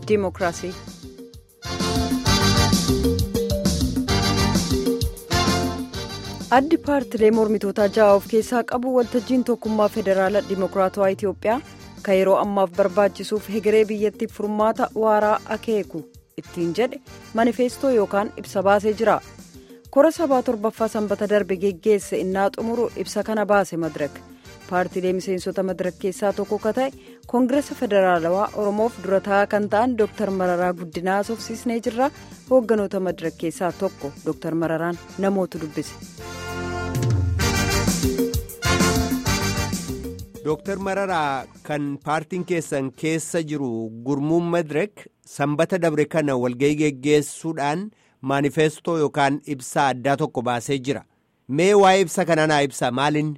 diimokiraasii. addi paartilee mormitootaa ja'a of keessaa qabu waltajjiin tokkummaa federaalaa diimokiraatawaa itiyoophiyaa kan yeroo ammaaf barbaachisuuf hegeree biyyattiif furmaata waaraa akeeku ittiin jedhe manifeestoo yookaan ibsa baasee jira kora sabaa torbaffaa sanbata darbe geggeesse innaa xumuru ibsa kana baase madirak paartilee miseensota madirak keessaa tokko ka ta'e koongireesa federaalawaa oromoof dura taa'aa kan ta'an dooktar mararaa guddinaa haasofsiisnee jirra hoogganoota madirak keessaa tokko dooktar mararaan namootu dubbise. Dooktar Mararaa kan paartiin keessan keessa jiru gurmuun Madirek sanbata dabre kana walga'ii geggeessuudhaan maanifeestoo yookaan ibsaa addaa tokko baasee jira. Mee waa'ee ibsa kanaa naa ibsa maalinni?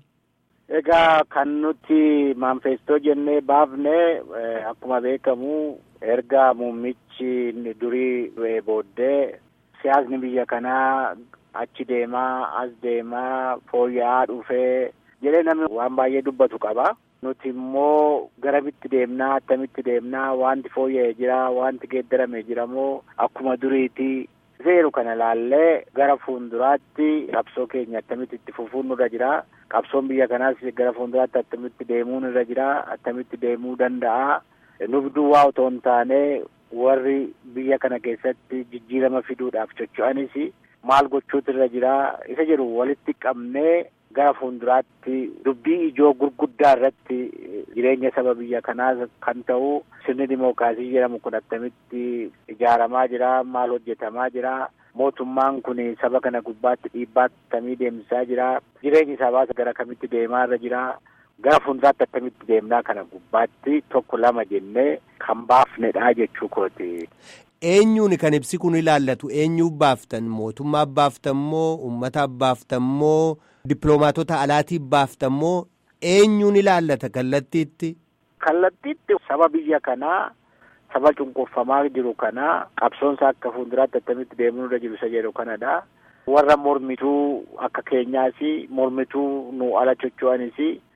Egaa kan nuti maanifeestoo jennee baafne akkuma beekamu erga muummichi durii du'ee booddee siyaasni biyya kanaa achi deemaa as deemaa fooyya'aa dhufee. jedhee namni waan baay'ee dubbatu qaba. Nuti immoo garamitti deemnaa attamitti deemnaa wanti fooyya'ee jira wanti geeddaramee jira moo akkuma duriiti seeru kana laallee gara fuulduraatti qabsoo keenya attamitti itti fufuun nurra jira. Qabsoon biyya kanaas gara fuulduraatti attamitti deemuun irra jira attamitti deemuu danda'a. Nuuf duwwaa otoo hin taane warri biyya kana keessatti jijjiirama fiduudhaaf socho'anis maal gochuutu irra jira isa jedhu walitti qabnee. gara fuulduraatti dubbii ijoo gurguddaa irratti jireenya saba biyya kanaa kan ta'u sirni dimookiraasii jedhamu kun attamitti ijaaramaa jira maal hojjetamaa jira mootummaan kun saba kana gubbaatti dhiibbaa attamii deemsisaa jira jireenyi sabaas gara kamitti deemaa irra jira gara fuulduraatti attamitti deemnaa kana gubbaatti tokko lama jennee kan baafnedha jechuu kooti. Eenyuun kan ibsi kun ilaallatu eenyuuf baaftan mootummaaf baaftan moo uummataaf baaftan moo dippiloomaatota alaatiif baaftan moo eenyuun ilaallata kallattiitti. Kallattiitti saba biyya kanaa saba cunqurfamaa jiru kanaa qabsoonsa akka fuulduraatti attamitti deemuu irra jiru isa jedhu kanadha. Warra mormituu akka keenyaas mormituu nu ala chocho'anis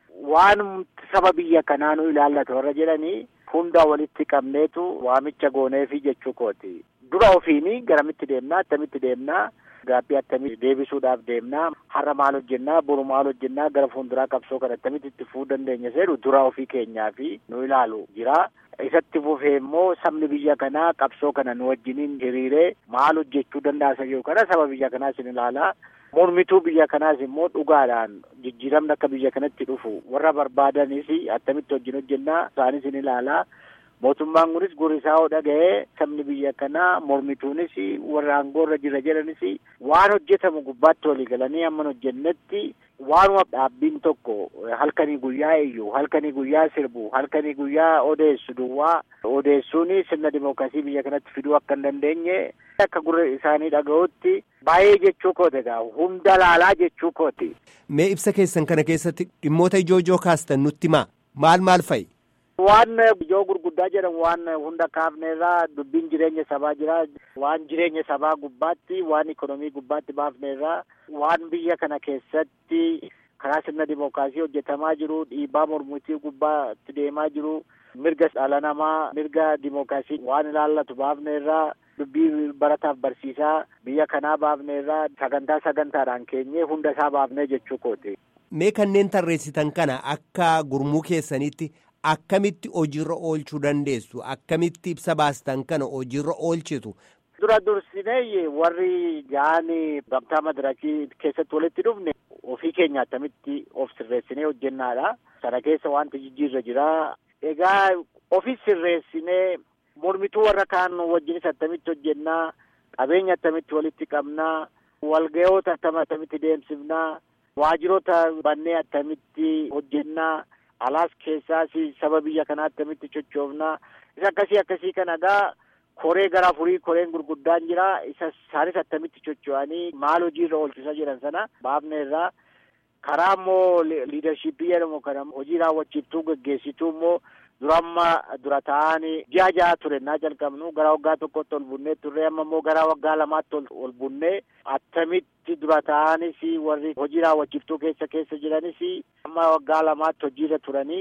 waan saba biyya kanaa nu ilaallata warra jedhanii. hunda walitti qabneetu waamicha gooneefi jechuu kooti dura ofiini garamitti deemnaa attamitti deemnaa gaabbii attamitti deebisuudhaaf deemnaa har'a maal hojjennaa boru maal hojjennaa gara fuulduraa qabsoo kana attamitti itti fufuu dandeenya jedhu dura ofii keenyaa fi nu ilaalu jira. isatti fufee immoo sabni biyya kanaa qabsoo kana nu wajjiniin hiriiree maal hojjechuu danda'a jedhu kana saba biyya kanaas ni ilaalaa. mormituu biyya kanaas immoo dhugaadhaan jijjiiramni akka biyya kanatti dhufu warra barbaadanis attamitti wajjin hojjennaa isaanis ni ilaalaa mootummaan kunis gurisaa yoo dhaga'ee sabni biyya kanaa mormituunis warra aangoorra jira jedhanis waan hojjetamu gubbaatti walii galanii amma hojjennetti waanuma dhaabbiin tokko halkanii guyyaa iyyuu halkanii guyyaa sirbu halkanii guyyaa odeessu duwwaa odeessuun sirna dimookiraasii biyya kanatti fiduu akka hin dandeenye akka gurra isaanii dhaga'utti baay'ee jechuu kooti egaa hunda laalaa jechuu kooti. Mee ibsa keessan kana keessatti dhimmoota ijoo ijoo kaastan nutti himaa maal maal fa'i? Waan ijoo gurguddaa jedhan waan hunda kaafneerraa dubbiin jireenya sabaa jira waan jireenya sabaa gubbaatti waan ikonomii gubbaatti baafneerraa waan biyya kana keessatti karaa sirna dimookiraasii hojjetamaa jiru dhiibbaa mormitii gubbaatti deemaa jiru mirga dhala namaa mirga dimookiraasii waan ilaallatu baafneerraa dubbii barataaf barsiisaa biyya kanaa baafneerraa sagantaa sagantaadhaan keenyee hunda isaa baafnee jechuu kooti. Mee kanneen tarreessitan kana akka gurmuu keessanitti akkamitti hojiirra oolchuu dandeessu akkamitti ibsa baastan kana hojiirra oolchitu. Dura dursinee warri ga'anii gamtaa madirakii keessatti walitti dhufne ofii keenya attamitti of sirreessinee hojjennaadha. Sana keessa wanti jijjiirra jira. Egaa ofi sirreessinee mormituu warra kaan wajjinis attamitti hojjennaa qabeenya attamitti walitti qabnaa walgayoota attama attamitti deemsifnaa waajjiroota bannee attamitti hojjennaa alaas keessaas saba biyya kanaa attamitti sochoofnaa isa akkasii akkasii kana egaa koree gara afurii koreen gurguddaan jira isa isaanis attamitti socho'anii maal hojiirra oolchisa jiran sana baafne irraa karaa immoo liidarshiippii jedhamu kana hojii raawwachiiftuu geggeessituu immoo dura amma dura ta'anii ji'a ja'a ture naa jalqabnu gara waggaa tokkotti ol bunnee turre amma immoo gara waggaa lamaatti ol bunnee attamitti dura ta'anis warri hojii raawwachiiftuu keessa keessa jiranis amma waggaa lamaatti hojiirra turanii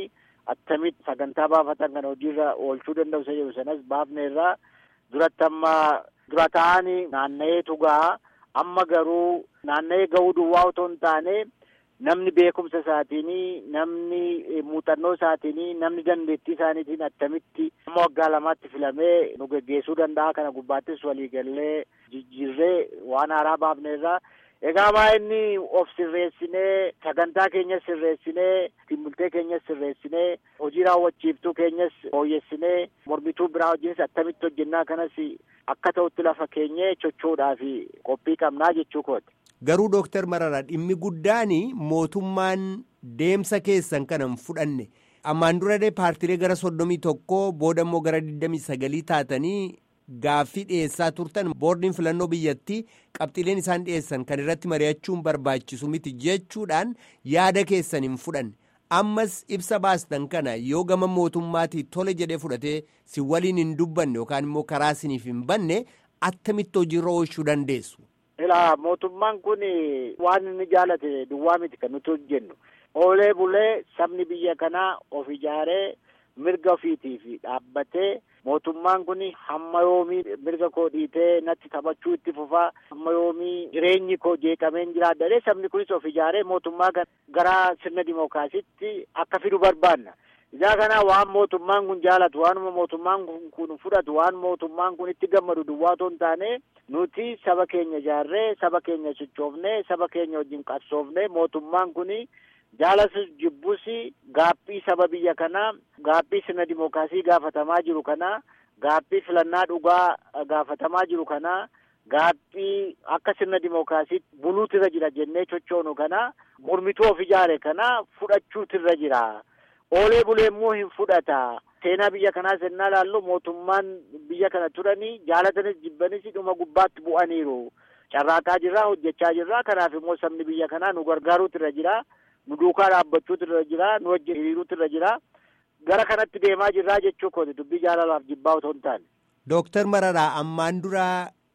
attamitti sagantaa baafatan kana hojiirra oolchuu danda'u isa jedhu sanas baafneerraa duratti amma dura ta'anii naanna'eetu gahaa amma garuu naanna'ee gahuu duwwaa otoo hin taane namni beekumsa isaatiinii namni muuxannoo isaatiinii namni dandeettii isaaniitiin attamitti amma waggaa lamaatti filamee nu geggeessuu danda'a kana gubbaattis waliigallee jijjiirree waan haaraa baafneerraa egaa maa inni of sirreessinee sagantaa keenyas sirreessinee timbultee keenyas sirreessinee hojii raawwachiiftuu keenyas fooyyessinee mormituu biraa hojiinis attamitti hojjennaa kanas akka ta'utti lafa keenyee chochoodhaa fi qophii qabnaa jechuu kooti. Garuu Dooktar Mararaa dhimmi guddaan mootummaan deemsa keessan kana hin fudhanne ammaan dura paartiilee gara soddomii tokkoo booda immoo gara digdamii sagalii taatanii gaaffii dhiyeessaa turtan boordiin filannoo biyyattii qabxiileen isaan dhiyeessan kan irratti mari'achuun barbaachisu miti jechuudhaan yaada keessan hin fudhanne ammas ibsa baastan kana yoo gama mootummaatii tole jedhee fudhatee si waliin hin dubbanne yookaan immoo karaa isiniif hin banne attamitti hojiirra oolchuu dandeessu. Ilaa mootummaan kun waan inni jaalate duwwaa miti kan nuti hojjennu oolee bulee sabni biyya kanaa of ijaaree mirga ofiitiif dhaabbatee mootummaan kun hamma yoomii mirga koo dhiitee natti taphachuu itti fufaa hamma yoomii jireenyi koo jeeqameen jiraadha sabni kunis of ijaaree mootummaa gara sirna dimookiraasiitti akka fidu barbaanna. Ijaa kanaa waan mootummaan kun jaalatu waanuma mootummaan kun fudhatu waan mootummaan kun itti gammadu duwwaa otoo hin taane nuti saba keenya ijaarree saba keenya sochoofnee saba keenya wajjin qabsoofnee mootummaan kun jaalasus jibbus gaaffii saba biyya kanaa gaaffii sirna dimookiraasii gaafatamaa jiru kanaa gaaffii filannaa dhugaa gaafatamaa jiru kanaa gaaffii akka sirna dimookiraasii buluutirra jira jennee chochoonu kanaa mormituu of ijaare kanaa fudhachuutirra jira. oolee bulee immoo hin fudhata seenaa biyya kanaa sennaa laallu mootummaan biyya kana turanii jaalatanis jibbanis dhuma gubbaatti bu'aniiru carraaqaa jirraa hojjechaa jirraa kanaaf immoo sabni biyya kanaa nu gargaaruutu irra jira nu duukaa dhaabbachuutu irra jira nu wajjin hiriiruutu irra jira gara kanatti deemaa jirraa jechuu kooti dubbii jaalalaaf jibbaa otoo hin taane. Dooktar Mararaa ammaan dura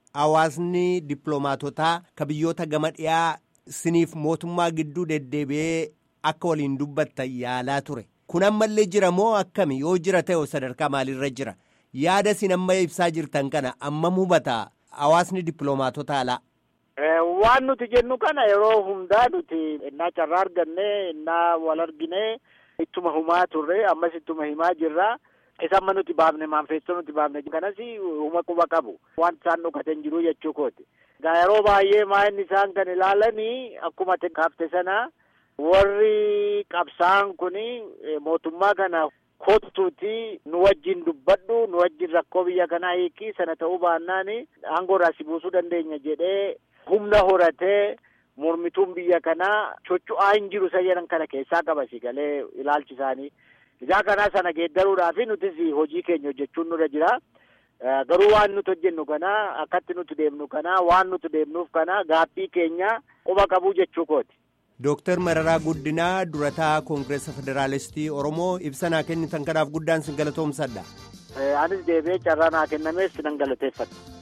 hawaasni dippiloomaatotaa ka biyyoota gama dhiyaa siniif mootummaa gidduu deddeebi'ee akka waliin dubbattan yaalaa ture. kun ammallee jira moo akkami yoo jira ta'e sadarkaa maalirra jira yaada isin amma ibsaa jirtan kana ammam hubata hawaasni dippiloomaatota alaa. waan nuti jennu kana yeroo hundaa nuti innaa carraa arganne innaa wal argine ittuma himaa turre ammas ittuma himaa jirra isa amma nuti baafne maanfeestoo nuti baafne kanas huma quba qabu waan isaan dhokatan jiru jechuu kooti. yeroo baay'ee maa inni isaan kan ilaalanii akkuma kaafte sana warri qabsaa'an kun mootummaa kana kottuuti nu wajjin dubbadhu nu wajjin rakkoo biyya kanaa hiiki sana ta'uu baannaan aangoo irraa si buusuu dandeenya jedhee humna horatee mormituun biyya kanaa chocho'aa hin jiru isa jedhan kana keessaa qabasi galee ilaalchi isaanii. Ijaa kanaa sana geeddaruudhaaf nutis hojii keenya hojjechuun nurra jira. Garuu waan nuti hojjennu kana akkatti nuti deemnu kana waan nuti deemnuuf kana gaaffii keenya quba qabuu jechuu kooti. Dooktar Mararaa Guddinaa durataa Koongireesa Federaalistii Oromoo ibsa naa kennitan kanaaf guddaan sin galatoomsadha. Anis deebi'ee carraa naa kennamees nan galateeffadha.